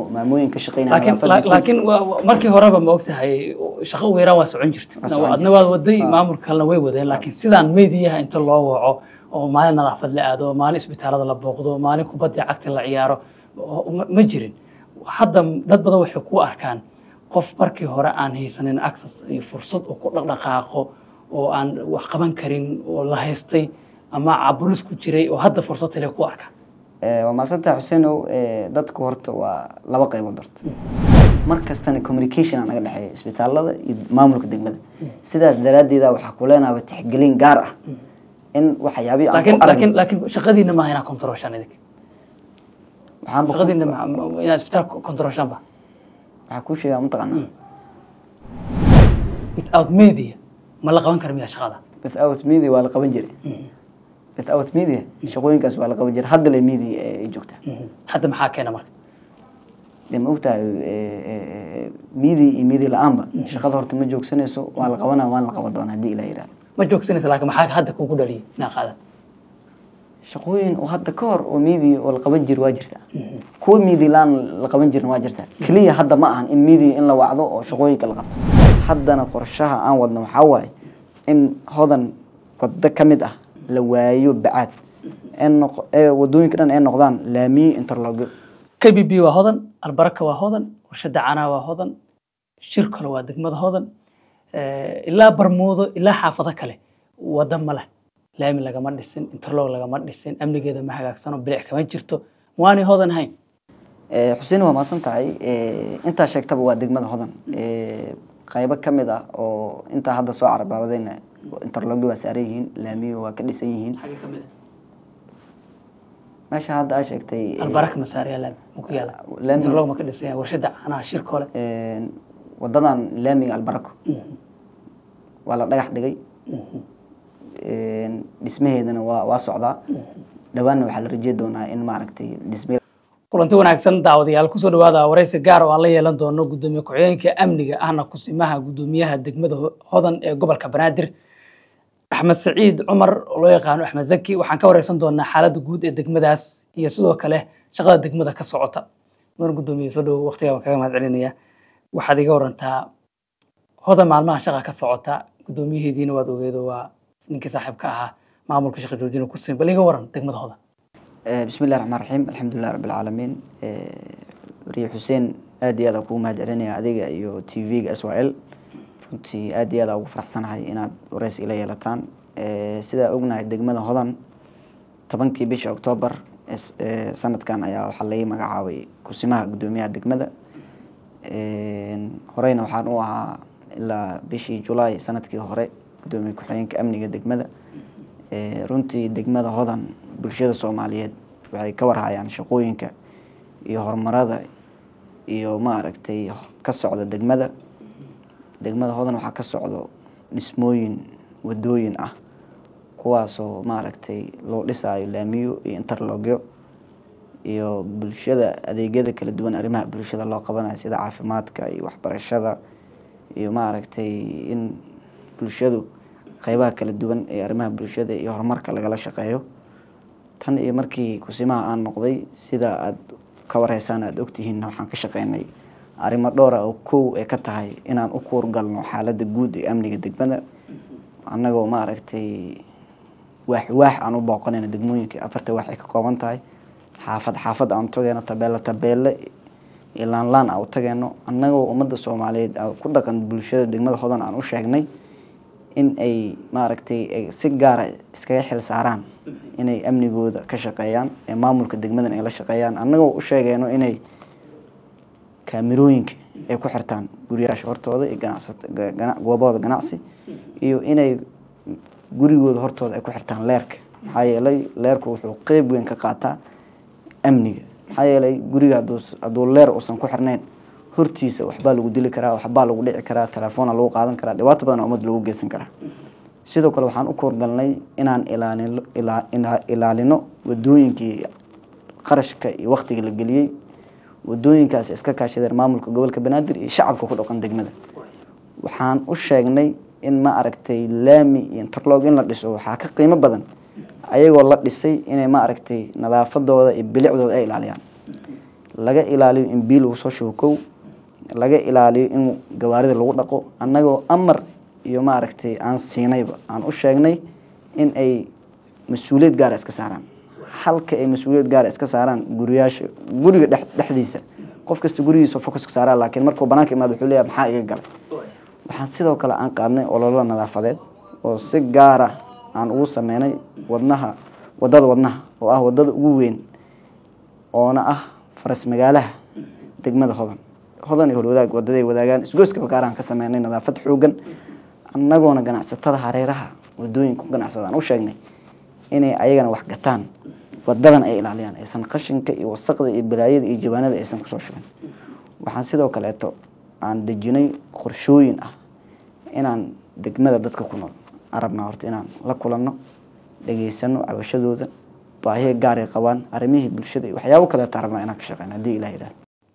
maamooyin ka shaqeynaya laakiin nadaafadda ku- laakiin waa- waa- markii horeba ma ogtahay shaqo ugu yaraan waa socon jirta Waa socon adna waad waday maamulka kalena way wadeen laakiin sidaan meediyaha inta loo waco oo maalin nadaafad la aado maalin isbitaalada la booqdo maalin kubadda cagta la ciyaaro oo- ma- ma jirin hadda dad badan waxay ku arkaan qof markii hore aan haysanin access iyo fursad uu ku dhaqdhaqaaqo oo aan wax qaban karin oo la haystay ama caburis ku jiray oo hadda fursad hele ku arkaan Eh, waa maadsantaha xuseenow eh, dadku horta waa laba qaybood horta mar kastana communication aa naga dhexeeya isbitaalada iyo maamulka degmada sidaas daraaddeeda waxaa ku leenaaba tixgelin gaar ah in waxyaabihii aan laakiin ku laakiin aragno laakiin shaqadiina maaha inaa controlshaan idink waxaanba ku- shaqadiina ma- ma- inaad isbitaalka controlshaan ba waxaa kuu sheegaa mataqaanaa without media ma la qaban kara miyaa shaqada without media waa la qaban jiray without media shaqooyinkaas waa la qaban jiray hadda le media eh, ay joogtaa hadda maxaa keena marka dee ma ogtahay media iyo media la-aanba shaqada horta ma joogsanayso waa la qabanaa waan la qaban doonaa haddii ilaa yidhahdo ma joogsanaysa laakiin maxaa hadda kugu dhaliyay inaa qaadan shaqooyin oo hadda ka hor oo media oo la qaban jiri waa jirta kuwa media la-aan la qaban jirin waa jirta keliya hadda ma ahan in media in la wacdo oo shaqooyinka la qabto haddana qorshaha aan wadno waxaa waaye in hodan waddo ka mid ah la waayo bacaad ee noq- ee wadooyinka dhan ay noqdaan laamiye interlogyo k b b waa hodan albaraka waa hodan warshada canaa waa hodan shir kale waa degmada hodan Eh, ilaa barmuudo ilaa xaafado kale wada ma leh laami lagama dhisin interlog lagama dhisin amnigeeda ma hagaagsano bilic kama jirto waanay hodan hayn Eh, xuseen waa mahadsan tahay Eh, intaa sheegtaba waa degmada hodan Eh, qaybo ka mid ah oo intaa hadda soo carabaabadayna interlogyo waa saaran yihiin laamiyo waa ka dhisan yihiin meesha hadda aa sheegtay eh, albaraka masaariya laami ma ku yaala Laami- interlog ma ka dhisan yahay warshada canaa shir kale een, wadadan laamiga albarako waa la dhagax dhigay een, dhismaheedana waa waa socdaa dhawaanna waxaa la rajey doonaa in maaragtay dhisme kulanti wanaagsan daawadayaal kusoo dhawaada waraysi gaar oo aan la yeelan doono gudoomiye ku-xigeenka amniga ahna kusimaha gudoomiyaha degmada Ho- hodan ee gobolka banaadir axmed saciid cumar oo loo yaqaano axmed zaki waxaan ka wareysan doonaa xaaladda guud ee degmadaas iyo sidoo kale shaqada degmada ka socota mudan gudoomiye soo dhowo waqtigaa waan kaga mahad celinaya waxaad iga warantaa hodan maalmaha shaqa ka socota gudoomiyaheediina waad ogeedo waa ninkii saaxiibka ahaa maamulka shaqa joojina kusin bal iga waran degmada hodan Eh, bismi illahi raxmaan raxiim alxamdulilah rabbi alcaalamiin wariye xuseen aad iyo aad aan kugu mahad celinaya adiga iyo t v-ga s y l runtii aad iyo aad aan ugu faraxsanahay inaad wareysi ila yeelataan Eh, sidaa ognahay degmada hodan tobankii bisha octoobar es- eh, sanadkan ayaa waxaa laga magacaabay kusimaha gudoomiyaha degmada Een, horeyna waxaan u ahaa ilaa bishii julaay sanadkii hore gudoomiye ku-xigeenka amniga degmada Ee, runtii degmada hodan bulshada soomaaliyeed waxay ka warhayaan shaqooyinka iyo horumarada iyo maaragtay ka socda degmada degmada hodan waxaa ka socdo dhismooyin wadooyin ah kuwaasoo maaragtay loo dhisaayo laamiyo iyo interlogyo iyo bulshada adeegyada kala duwan arrimaha bulshada loo qabanayo sida caafimaadka iyo waxbarashada iyo maaragtay in bulshadu qeybaha kala duwan ee arrimaha bulshada iyo horumarka lagala shaqeeyo tan iyo markii kusimaha aan noqday sida aada ka warheysaan aada ogtihiin waxaan ka shaqeynay arrimo dhowra oo kow ee ka tahay inaan u kuurgalno xaaladda guud ee amniga degmada annagoo maaragtay waax waax aan u booqanayno degmooyinka afarta waax ay ka kooban tahay xaafad xaafad aan u tageeno tabeelo tabeele iyo laanlaan aan u tageeno annagoo ummadda soomaaliyeed aan ku dhaqan bulshada degmada hodan aan u sheegnay in ay maaragtay ay si gaara iskaga xil saaraan inay amnigooda ka shaqeeyaan ee maamulka degmadan ay la shaqeeyaan annagoo u sheegeyno inay kaamirooyinka ay ku xirtaan guriyaasha hortooda iyo ganacsat gana- goobahooda ganacsi iyo inay gurigooda hortooda ay ku xirtaan leerka maxaa yeelay leerku wuxuu qeyb weyn ka qaataa amniga maxaa yeelay guriga hadduu hadduu leer uusan ku xirnayn hortiisa waxbaa lagu dili karaa waxbaa lagu dhici karaa telefoona lagu qaadan karaa dhibaato badan oo ummad lagu geysan karaa sidoo kale waxaan u koorgalnay inaan ilaalino ilaa- ina- ilaalino wadooyinkii qarashka iyo waktiga la geliyey wadooyinkaas iska kaashadeen maamulka gobolka banaadir iyo shacabka ku dhaqan degmada waxaan u sheegnay in ma aragtay laami iyo interlog in la dhiso waxaa ka qiimo badan ayagoo la dhisay inay ma aragtay nadaafadooda iyo bilicdooda ay ilaaliyaan laga ilaaliyo in biyo lagu soo shubo kow laga ilaaliyo in gawaarida lagu dhaqo annagoo amar iyo maaragtay aan siinayba aan u sheegnay in ay mas-uuliyad gaara iska saaraan halka ay mas-uuliyad gaara iska saaraan guriyaasha guriga dhex dhexdiisa qof kasta gurigiisa focuska saaraa laakiin markuu banaanka imaado wuxuu leeyahay maxaa iga galay waxaan sidoo kale aan qaadnay ololo nadaafadeed oo si gaara aan ugu sameynay wadnaha wadada wadnaha oo ah wadada ugu weyn oona ah faras magaalaha degmada hodan hodan iyo holwadaag wadaday wadaagaan isgoyska bakaaraan ka sameynay nadaafad xoogan annagoona ganacsatada hareeraha wadooyinka ku ganacsada aan u sheegnay inay ayagana wax gataan wadadan ay ilaaliyaan aysan qashinka iyo wasaqda iyo balaayada iyo jawaanada aysan kusoo shubin waxaan sidoo kaleeto aan dejinay qorshooyin ah inaan degmada dadka ku nool aan rabnaa horta inaan la kulanno dhegeysano cabashadooda baahiya gaaray qabaan arrimihii bulshada iyo waxyaabo kaleeta rabnaa inaan ka shaqeyno haddii ilah yidhahdo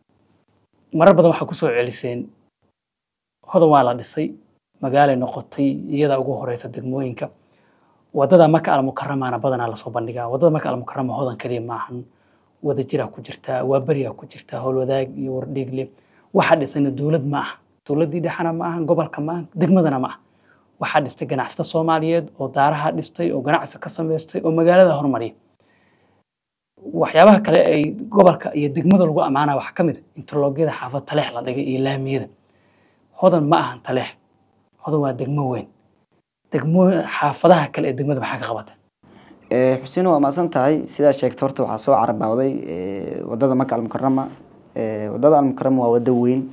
marar badan waxaa kusoo celiseen hodan waa la dhisay magaalay noqotay iyadaa ugu horeysa degmooyinka wadada maka almukaramaana badanaa lasoo bandhigaa wadada maka almukarama hodan keliya maahan wada jiraa ku jirtaa waa beriyaa ku jirtaa howlwadaag iyo wardhiigle waxaa dhisayna dowlad ma aha dowladdii dhexana ma aha gobolka ma aha degmadana ma aha waxaa dhistay ganacsata soomaaliyeed oo daaraha dhistay oo ganacsi ka samaystay oo magaalada horumariya waxyaabaha kale ay gobolka iyo degmada lagu ammaanaya waxaa ka mid a interloogyada xaafad taleex la dhigay iyo laamiyada hodan ma ahan taleex hodan waa degmo weyn degmo xaafadaha kale ee degmada maxaa ka qabata xuseen waa maasan tahay sidaa sheegta horta waxaa soo carabawday wadada maka almukarama wadada almukarama waa wado weyn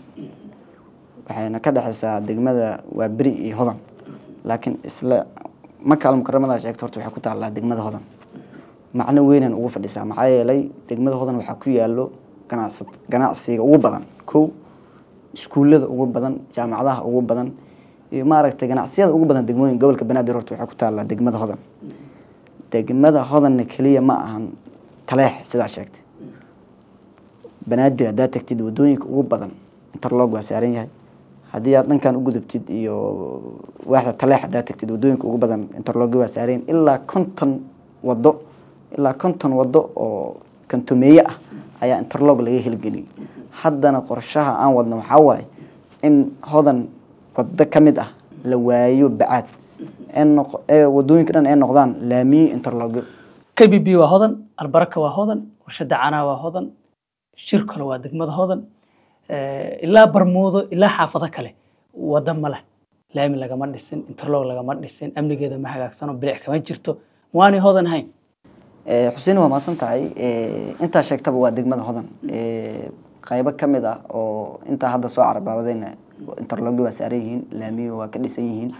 waxayna ka dhexeysaa degmada waa beri iyo hodan laakiin isla maka almukaramada sheegta horta waxay ku taallaa degmada hodan macno weynan ugu fadhisaa maxaa yeelay degmada hodan waxaa ku yaalo ganacsa ganacsiga ugu badan kow iskuullada ugu badan jaamacadaha ugu badan iyo maaragtay ganacsiyada ugu badan degmooyin gobolka banaadir horta waxay ku taallaa degmada hodan degmada hodanna keliya ma ahan taleex sidaa sheegtay banaadir haddaa tagtid wadooyinka ugu badan interlog waa saaran yahay haddii aad dhankan u gudubtid iyo waaxda taleex haddaa tagtid wadooyinka ugu badan interlog waa saaran ilaa konton wado ilaa konton wado oo kantomeeye ah ayaa interlog laga helgeliyay haddana qorshaha aan wadno waxaa waaye in hodan wado ka mid ah la waayo bacaad ee wadooyinka dhan ay noqdaan laamiye interlogyo k b b waa hodan albaraka waa hodan warshada canaa waa hodan shir kale waa degmada hodan ilaa barmuudo ilaa xaafado kale wada ma leh laami lagama dhisin interlog lagama dhisin amnigeeda ma hagaagsano bilic kama jirto waanay hodan hayn xuseen waa maasan tahay intaa sheegtaba waa degmada hodan qaybo ka mid ah oo intaa hadda soo carabaabadayna interlogyo waa saaran yihiin laamiyo waa ka dhisan yihiin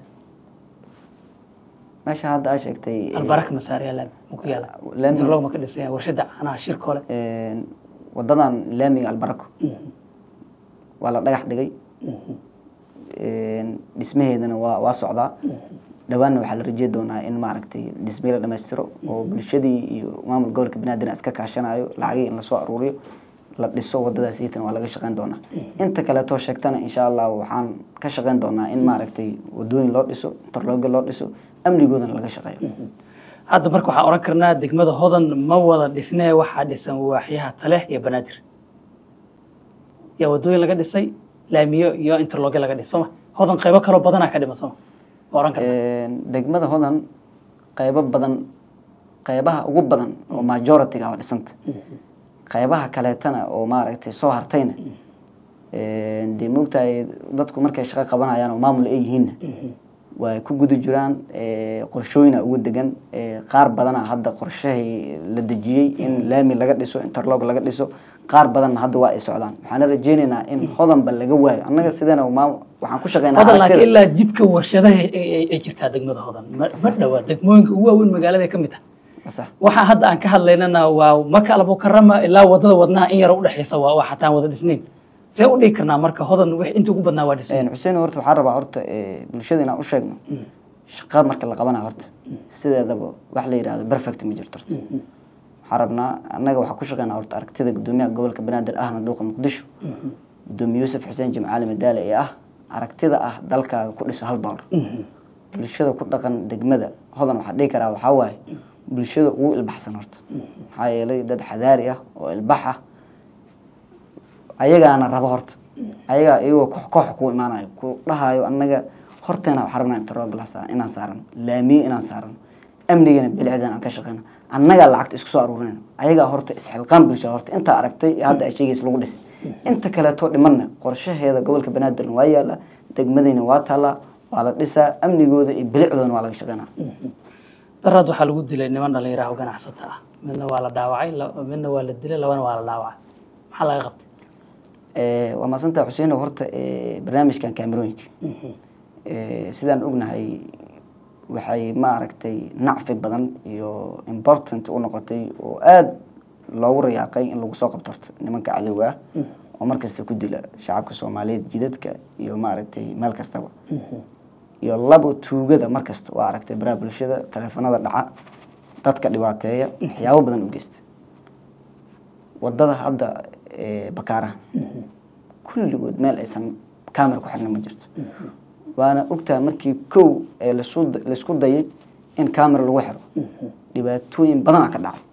meesha hadda aa sheegtay albaraka masaariya laami muku yaala laami interlog ma ka dhisan yahay warshada canaha shir kole wadadan laamiga albarako waa la dhagax dhigay dhismaheedana waa waa socdaa dhawaanna waxaa la rajey doonaa in maaragtay dhismihii la dhamaystiro oo bulshadii iyo maamul gobolka banaadir iska kaashanayo lacagii in lasoo aruuriyo la dhiso wadadaas iitan waa laga shaqeyn doonaa inta kaleetoo sheegtana insha allah waxaan ka shaqeyn doonaa in maaragtay wadooyin loo dhiso interlogyo loo dhiso amnigoodana laga shaqeeyo hadda marka waxaan oran karnaa degmada hodan ma wada dhisnee waxaa dhisan waaxyaha taleex iyo banaadir yaa wadooyin laga dhisay laamiyo iyo interlogyo laga dhisay soma hodan qaybo kaloo badanaa ka dhiman soma ma oran karnaa degmada hodan qaybo badan qaybaha ugu badan oo majority-ga waa dhisanta qaybaha kaleetana oo maaragtay soo hartayna dee moogtahay dadku markay shaqo qabanayaan oo maamul ay yihiinna way ku guda jiraan qorshooyina ugu degan qaar badana hadda qorshahay la dejiyey in laami laga dhiso interlog laga dhiso qaar badanna hadda waa ay socdaan waxaana rajeynaynaa in hodanba laga waayo annaga sidana waxaan ku shaqeynaa hodan laakiin ilaa jidka warshadaha ay jirtaa degmada hodan ma ma dhawaa degmooyinka ugu waaweyn magaalada ka mid ah sax waxaa hadda aan ka hadlaynana waa maka almukarama ilaa wadada wadnaha in yar udhexeysa waa waa xataan wada dhisnayn see u dhigi karnaa marka hodan wix inta ugu badnaa waa dhisnayn xuseen horta waxaan rabaa horta bulshada inaan u sheegno shaqada marka la qabanayo horta sideedaba wax la yidhahdo perfect ma jirto horta waxaan rabnaa annaga waxaa ku shaqeynaa horta aragtida gudoomiyaha gobolka banaadir ahna duuqa muqdisho gudoomiye yuusuf xuseen jimcaali madaale ee ah aragtida ah dalkaaga ku dhiso hal doolar bulshada ku dhaqan degmada hodan waxaa dhihi karaa waxaa waaye bulshada ugu ilbaxsan horta maxaa yeelay dad xadaari ah oo ilbax ah ayagaana rabo horta ayagaa iyagoo koox koox ku imaanayo ku dhahayo annaga horteena waxaan rabnaa interrobal inaan saarano laamiye inaan saarano amnigana bilicdan aan ka shaqeyno annagaa lacagta isku soo aruurinayno ayagaa horta isxilqaan bulshada horta intaa aragtay ee hadda ay sheegaysa lagu dhisay inta kaleeto dhimanna qorshaheeda gobolka banaadirna waa yaala degmadayna waa taallaa waa la dhisaa amnigooda iyo bilicdoodana waa laga shaqeynaa daraad waxaa lagu dilay niman dhalinyaraha oo ganacsata ah midna waa la dhaawacay la- midna waa la dilay labana waa la dhaawacay maxaa laga qabtay Eh, waa maasantaa xuseen horta eh, barnaamijkan kaamerooyinka Eh, sidaan ognahay waxay maaragtay nacfi badan iyo important u noqotay oo aada loogu rayaaqay in lagu soo qabto horta nimanka cadowga ah oo mar kasta ku dila shacabka soomaaliyeed jidadka iyo maaragtay meel kastaba iyo labo tuugada mar kasta waa aragtay baraha bulshada taleefanada dhaca dadka dhibaateeya waxyaabo badan u geysta wadada hadda eh, bakaaraha kulligood meel aysan camera ku xirna ma jirto waana ogtaha markii kow ee lasu- laisku dayay in camera lagu xiro dhibaatooyin badana ka dhacay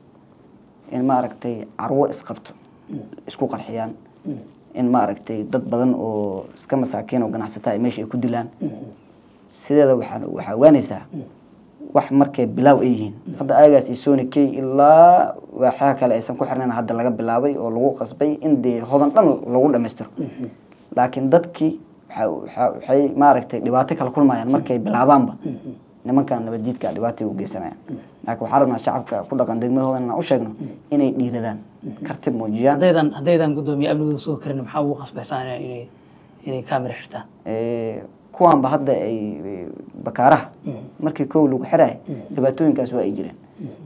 in maaragtay carwo isqabto isku qarxiyaan in maaragtay dad badan oo iska masaakiin oo ganacsataa ay meesha ay ku dilaan sideeda waxaa waxaa ogaanaysaa wax markay bilaaw ay yihiin hadda ayagaas iyo sony k ilaa waxaa kale aysan ku xirnayn hadda laga bilaabay oo lagu qasbay in dee hodan dhan lagu dhammaystiro laakiin dadkii waxa- waxa- waxay maaragtay dhibaato kala kulmayaan markay bilaabaanba nimankan nabaddiidka dhibaatay u geysanayaan laakiin waxaan rabnaa shacabka ku dhaqan degmadooda inaan u sheegno inay dhiiradaan karti muujiyaan haddaydan haddaydan guddoomiye amnigooda sugi karin maxaa ugu qasbaysaa inay inay kamera xirtaan Eh, kuwaanba hadda ay ay bakaaraha markii kow lagu xiraay dhibaatooyinkaas waa ay jireen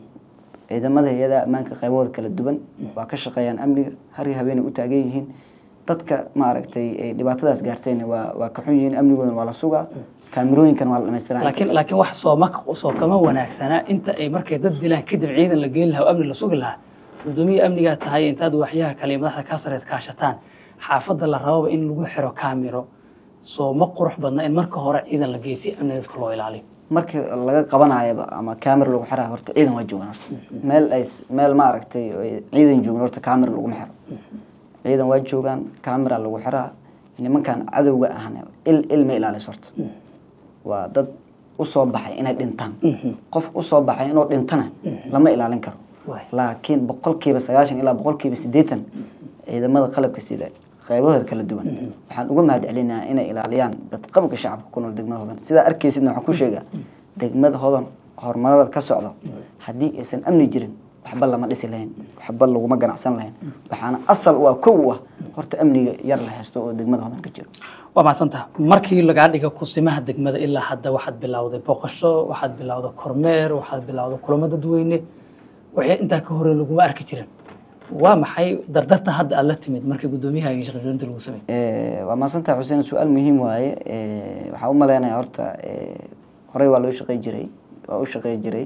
ciidamada hay-adaha ammaanka qaybahooda kala duwan waa ka shaqeeyaan amniga har iyo habeenay u taagan yihiin dadka maaragtay ay dhibaatadaas gaartayna waa waa ka xun yihiin amnigoodana waa la sugaa kaamirooyinkan waa la dhamaystiraa laakiin laakiin wax sooma soo kama wanaagsana inta ay markay dad dilaan kadib ciidan la geyn lahaa oo amni la sugi lahaa guddoomiye amnigaa tahay intaad waxyaha kale iyo madaxda kaa sareed kaashataan xaafadda la rababa in lagu xiro kaamiro soo ma qurux badna in marka hore ciidan la geysay amni dadka loo ilaaliyo markii laga qabanayaba ama camera lagu xirayo horta ciidan waa joogaan horta meel ay meel maaragtay ay ciidan joogin horta camera laguma xiro ciidan waa joogaan camera lagu xiraa nimankan cadowga ahna il ilma ilaaliso horta waa dad usoo baxay inay dhintaan qof usoo baxay inuu dhintana lama ilaalin karo Waay. laakiin boqolkiiba sagaashan ilaa boqolkiiba siddeetan ciidamada qalabka sida qaybahooda kala duwan waxaan uga mahad celinayaa inay ilaaliyaan badqabka shacabka ku nool degmada hodan sidaa arkaysidna waxaan ku sheegaa degmada hodan horumarada ka socda haddii aysan amni jirin waxba lama dhisi lahayn waxba laguma ganacsan lahayn waxaana asal u ah kow u ah horta amniga yar la haysto oo degmada hodan ka jiro waa mahadsantaha markii lagaa dhiga kusimaha degmada ilaa hadda waxaad bilowday booqasho waxaad bilowday kormeer waxaad bilowday kulamo dadweyne waxay intaa ka hore laguma arki jirin waa maxay dardarta hadda aad la timid markii guddoomiyaha iyo shaqajoonta lagu sameeyey Eh, waa maasantaha xuseen su-aal muhiim waaye Eh, waxaan u maleynayaa horta eh, horey waa loo shaqey jiray waa u shaqey jiray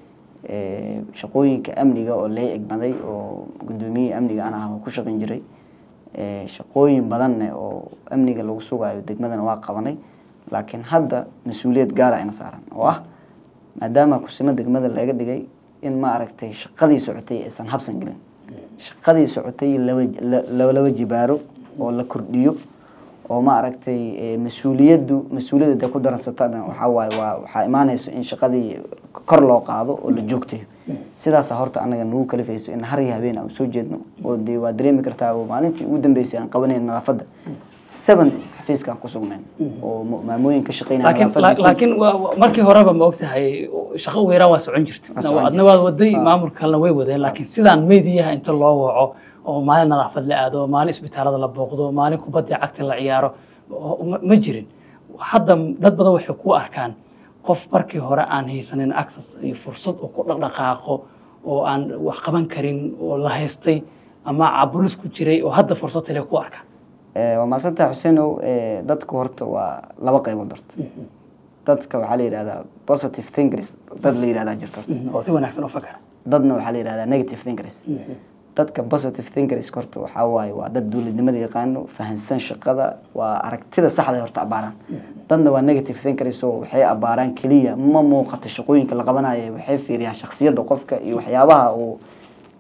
Eh, shaqooyinka amniga oo lee egmaday oo guddoomiye amniga aan ah oo ku shaqeyn jiray Eh, shaqooyin badanne oo amniga lagu sugayo degmadana waa qabanay laakiin hadda mas-uuliyad gaara ina saaran oo ah maadaama kusimo degmada laga dhigay in maaragtay shaqadii socotay aysan habsan gelin shaqadii socotay laba la- laba jibaaro oo la kordhiyo oo maaragtay eh, mas-uuliyaddu mas-uuliyadda dee ku daransatana waxaa waaye waa waxaa imaanayso in shaqadii kor loo qaado oo la joogtayo sidaasa horta anaga nagu kalifayso in har iyo habeen aan soo jeedno oo dee waa dareemi kartaa oo maalintii ugu dambeysay aan qabanayn nadaafadda seven xafiiskaan ku sugnayn oo mu- maamooyin ka shaqeynaya laakiin nadaafadda la- laakiin waa- waa- markii horeba ma ogtahay shaqo weeraan waa socon jirta Waa socon adna waad waday maamulka kalena way wadeen laakiin sidaan meediyaha inta loo waco oo maalin nadaafad la aado maalin isbitaalada la booqdo maalin kubadda cagta la ciyaaro oo- ma- ma jirin hadda dad badan waxay ku arkaan qof markii hore aan haysanin access iyo fursad uu ku dhaqdhaqaaqo oo aan wax qaban karin oo la haystay ama caburis ku jiray oo hadda fursad hele ku arkaan Eh, waa maasantaha xuseenow eh, dadku horta waa laba qaybood horta dadka waxaa la yidhahdaa positive thinkers dad la yidhahdaa jirto horta oo si wanaagsan u fakara dadna waxaa la yidhahdaa negative thinkers dadka positive thinkers horta waxaa waaye waa dad dowladnimada yaqaano fahansan shaqada waa aragtida saxda horta abaaraan dadna waa negative thinkers oo waxay abaaraan keliya ma muuqato shaqooyinka la qabanayo waxay fiiriyaan shaksiyadda qofka iyo waxyaabaha uu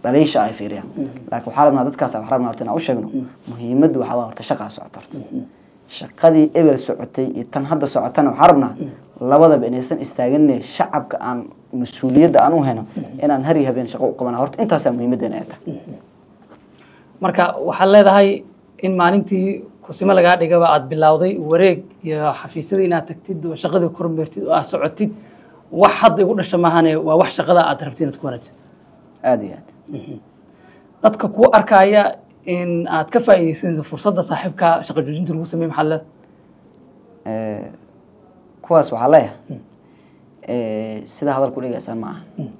dhaliisha ay fiiriyaan laakiin waxaa rabnaa dadkaas waxaa rabnaa horta inaan u sheegno muhiimaddu waxaa waa horta shaqaa socota horta shaqadii ebel socotay iyo tan hadda socotana waxaa rabnaa labadaba inaysan istaaganne shacabka aan mas-uuliyadda aan u heno inaan har iyo habeen shaqo u qabana horta intaasaa muhiimaddeena ay tahay marka waxaad leedahay in maalintii kusimo lagaa dhigaba aad bilowday wareeg iyo xafiisyada inaad tagtid oo shaqadii kormeertid oo aad socotid wax hadda igu dhasha maahane waa wax shaqada aad rabtid inaad ku wanaajid aada iyo aad dadka kuu arkaya in aad ka faa'iidaysanayso fursadda saaxiibka shaqa joojinta lagu sameeye maxaad leedahay Eh, kuwaas waxaa leeyahay eh, sida hadalku dhigaysaa ma aha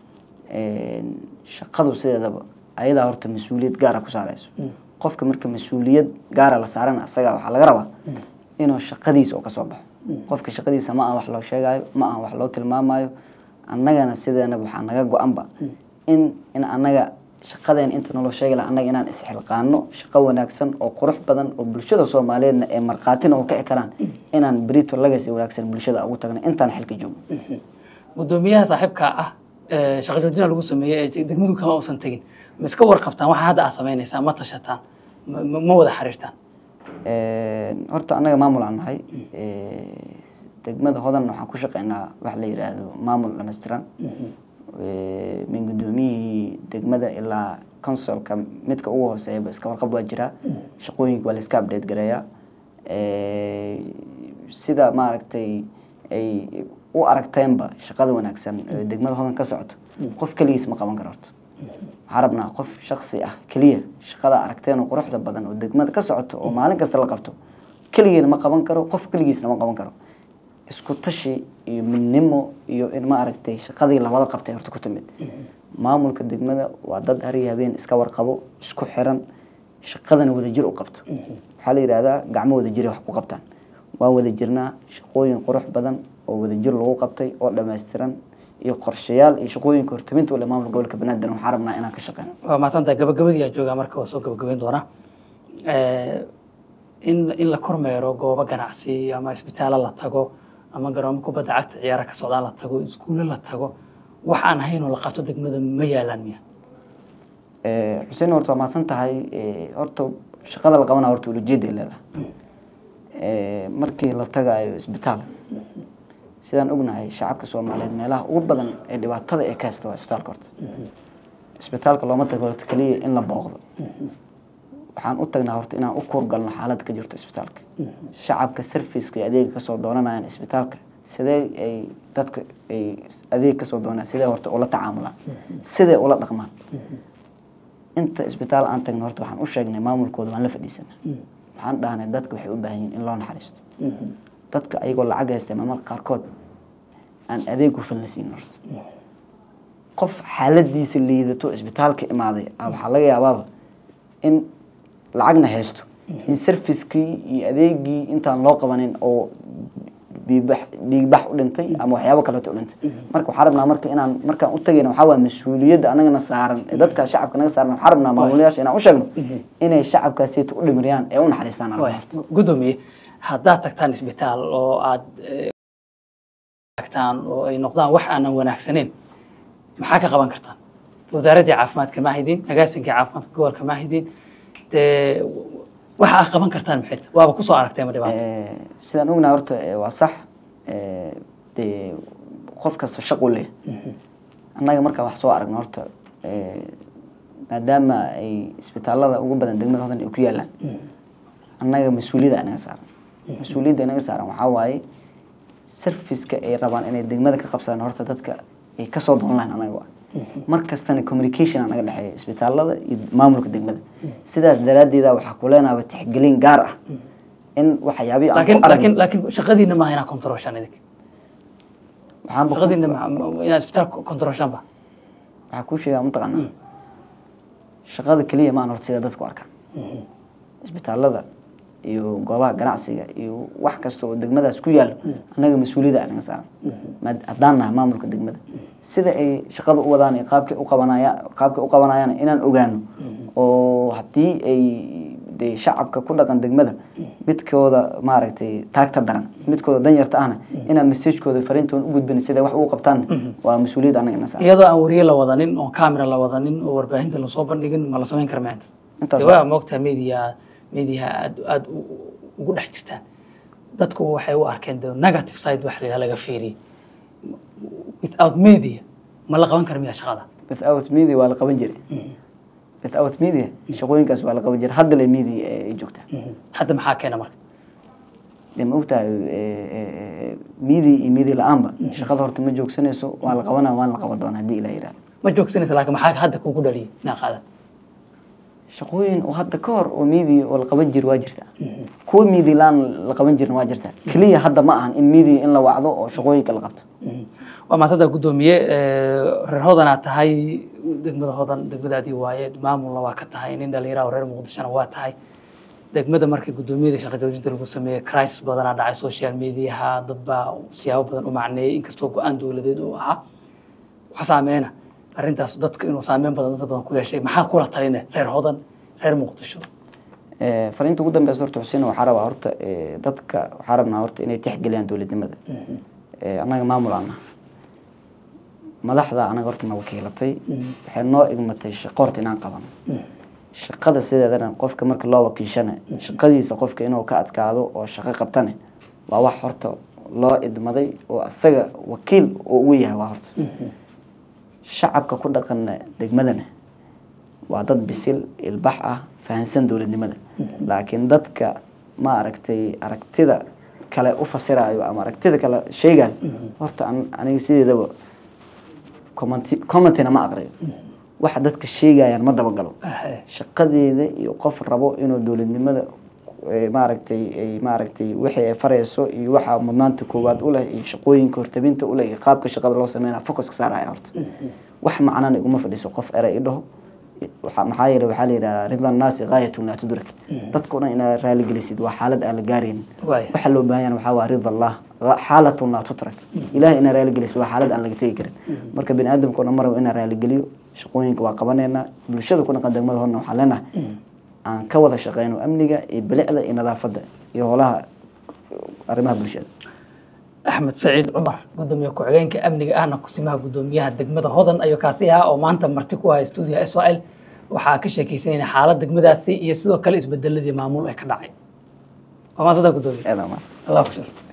shaqadu sideedaba ayadaa horta mas-uuliyad gaara ku saarayso qofka marka mas-uuliyad gaara la saarana asaga waxaa laga rabaa inuu shaqadiisa oo kasoo baxo qofka shaqadiisa ma aha wax loo sheegayo ma aha wax loo tilmaamayo annagana sideenaba waxaa naga go-anba in in annaga shaqadeen inta naloo sheegi laha annaga inaan isxilqaano shaqo wanaagsan oo qurux badan oo bulshada soomaaliyeedna ee markhaatina oo kici karaan inaan berito lagasi wanaagsan bulshada ugu tagno intaan xilka joogno gudoomiyaha saaxiibka ah ee shaqa joojina lagu sameeyey ee degmadu kama uusan tegin ma iska warqabtaan waxa hadda aad samaynaysaa ma tashataan ma- ma ma wada xiriirtaan horta annaga maamul aan nahay degmada hodan waxaan ku shaqeynaa wax la yidhaahdo maamul dhammaystiran min gudoomiyihii degmada ilaa consolka midka ugu hooseeyaba iska warqab waa jiraa shaqooyinka waa la iska update gareeyaa sida maaragtay ay u aragteenba shaqada wanaagsan ee degmada hodan ka socoto qof keligiis ma qaban karo horta waxaa rabnaa qof shaksi ah keliya shaqada aragteen oo quruxda badan oo degmada ka socoto oo maalin kasta la qabto keligeena ma qaban karo qof keligiisna ma qaban karo isku tashi iyo midnimo iyo in ma aragtay shaqadii labada qabtay horta ku timid maamulka degmada waa dad har iyo habeen iska warqabo isku xiran shaqadana wadajir u qabto waxaa la yidhahdaa gacmo wadajir wax ku qabtaan waan wada jirnaa shaqooyin qurux badan oo wadajir lagu qabtay oo dhammaystiran iyo qorshayaal iyo shaqooyinka hortaminta ule maamulka gobolka banaadir waxaa rabnaa inaan ka shaqeyno waa mahadsantahay gabagabadii aa joogaa marka waa soo gabagabeyn doonaa in in la kormeero goobo ganacsi ama isbitaallo la tago ama garoomo kubadda cagta ciyaara ka socdaan la tago iskuulle la tago wax aan ahayn oo la qabto degmada ma yaalaan miya xuseen horta waa mahadsan tahay horta shaqada la qabana horta ulajeeday leedahay markii la tagaayo isbitaal sidaan ognahay shacabka soomaaliyeed meelaha ugu badan ee dhibaatada ee ka haysta waa isbitaalka horta isbitaalka looma tago horta keliya in la booqdo waxaan u tagnaa horta inaan u kuurgalno xaaladda ka jirto isbitaalka shacabka serviceka iyo adeega kasoo doonanayaan isbitaalka sidee ay dadka ay adeeg kasoo doonaan sidee horta ula tacaamulaan sidee ula dhaqmaan inta isbitaal aan tagno horta waxaan u sheegnay maamulkooda waan la fadhiisanaa waxaan dhahnay dadka waxay u baahan yihin in loo naxariisto dadka ayagoo lacag haysta maamulka qaarkood aan adeeg hufan la siin horta qof xaaladiisa liidato isbitaalka imaaday waxaa laga yaabaaba in lacagna haysto in servicekii iyo adeegii intaan loo qabanin oo dhiigbax dhiigbax u dhintay ama waxyaabo kaleeto u dhintay marka waxaa rabnaa marka inaan markaan u tagayna waxaa waa mas-uuliyadda anagana saaran ee dadkaas shacabka naga saaran waxaa rabnaa maamulayaasha inaan u sheegno inay shacabkaasiita u dhimiriyaan ee u naxariistaan arrinta horta gudoomiye haddaad tagtaan isbitaal oo aad tagtaan oo ay noqdaan wax aanan wanaagsaneyn maxaa ka qaban kartaan wasaaraddii caafimaadka ma haydin agaasinkii caafimaadka gobolka ma haydin dee waxa aad qaban kartaan maxay tahay waaba kusoo aragtay ma dhibaato sidaan ognahay horta waa sax dee qof kasta shaqu leh annaga markaan wax soo aragno horta maadaama ay isbitaalada ugu badan degmada hodan ay ku yaalaan annaga mas-uuliyadda inaga saaran mas-uuliyadda inaga saaran waxaa waaye serviceka ay rabaan inay degmada ka qabsadaan horta dadka ay kasoo doon lahayn anaga waa mar kastana communication aa naga dhexeeya isbitaalada iyo maamulka degmada sidaas daraaddeeda waxaa ku leenaaba tixgelin gaar ah in waxyaabihi aan laakiin ku laakiin aragno laakiin shaqadiina maaha inaad controlshaan idinka waxaan ba- shaqadiina ma- ma- inaad isbitaalka controlshaan ba waxaa kuu sheegaa mataqaanaa shaqada keliya maan horta sida dadku arkaan isbitaalada iyo goobaha ganacsiga iyo wax kasta oo degmadaas ku yaalo annaga mas-uuliyadda anaga saaran maad- haddaan nahay maamulka degmada sida ay shaqada u wadaan iyo qaabkay u qabanaya qaabkay u qabanayaan inaan ogaano oo haddii ay maaragtay shacabka ku dhaqan degmada midkooda maaragtay taagta daran midkooda danyarta ahna inaad messagekooda fariintooda u gudbin sida wax ugu qabtaan waa mas-uuliyad anaga ina saaran iyadoo aan wariye la wadanin oo camera la wadanin oo warbaahinta lasoo bandhigin ma la samayn kara maanta Intaas waa moogtaa media media aad aad u- ugu dhex jirtaan dadku waxay u arkeen the negative side wax la laga fiiriye without media ma la qaban kara miyaa shaqada without media waa la qaban jiray without media shaqooyinkaas waa la qaban jiray hadda le media ay joogtaa hadda maxaa keena marka dee ma ogtahay media iyo media la-aanba shaqada horta ma joogsanayso waa la qabanaa waan la qaban doonaa haddii ilah yihahdo ma joogsanaysa laakiin maxaa hadda kugu dhaliyay inaa qaadan shaqooyin oo hadda ka hor oo media oo la qaban jiri waa jirta kuwa media la-aan la qaban jirin waa jirta keliya hadda ma ahan in media in la wacdo oo shaqooyinka la qabto waa maasada guddoomiye reer hodanaa tahay degmada hodan degmadaadii waaye maamulna waa ka tahay nin dhalinyaraha oo reer muqdishona waa tahay degmada markii guddoomiyada shaqa joojinta lagu sameeyey crisis badanaa dhacay social mediaha dad baa siyaabo badan u macneeyey inkastoo go-aan dowladeed uu ahaa wax saameyna arrintaas dadka inuu saameyn badan dad badan ku yeeshay maxaa kula taline reer hodan reer muqdisho Eh, fariinta ugu dambeysa horta xuseen waxaa rabaa horta eh, dadka waxaa rabnaa horta inay tixgeliyaan dowladnimada Eh, annaga maamul ana madaxda anaga horta na wakiilatay waxay noo igmatay shaqo horta inaan qabano shaqada sideedana qofka marka loo wakiishana shaqadiisa qofka inuu ka adkaado oo shaqo qabtane waa wax horta loo idmaday oo asaga wakiil oo ugu yahay waa horta shacabka ku dhaqana degmadana waa dad bisil ilbax ah fahansan dowladnimada laakiin dadka ma aragtay aragtida kale u fasirayo ama aragtida kale sheegayo horta an- aniga sideedaba commenti- commentina ma aqriyo waxa dadka sheegayaan ma dabagalo shaqadeeda iyo qof rabo inuu dowladnimada eh, maaragtay ay maaragtay wixii ay farayso iyo waxa mudnaanta koowaad u leh iyo shaqooyinka hortabinta u leh iyo qaabka shaqada loo sameynaya focuska saaraya horta wax macnana iguma fadhiso qof eray i dhaho waxa- maxaa yeele waxaa la yidhahdaa rida naasi gaayatun laa tudrak dadka o dhan inaad raaligelisid waa xaalad aan la gaaraynin waaya waxa loo baahan yahay waxaa waa rida allah xaalatun laa tutrak ilahay inaad raaligelisid waa xaalad aan laga tegi karin marka bini aadamka o dhan maraba inaan raaligeliyo shaqooyinka waa qabaneynaa bulshada ku dhaqan degmada horna waxaan leenahay aan ka wada shaqeyno amniga iyo bilicda iyo nadaafadda iyo holaha arrimaha bulshada axmed saciid cumar gudoomiye ku-xigeenka amniga ahna kusimaha gudoomiyaha degmada hodan ayuu kaasi ahaa oo maanta marti ku haya stuudiga s o l waxaa ka sheekeysanayna xaalad degmadaasi iyo sidoo kale isbedeladii maamul ee ka dhacay waa maasada gudoomiye aad aa mahadsan allah ku shar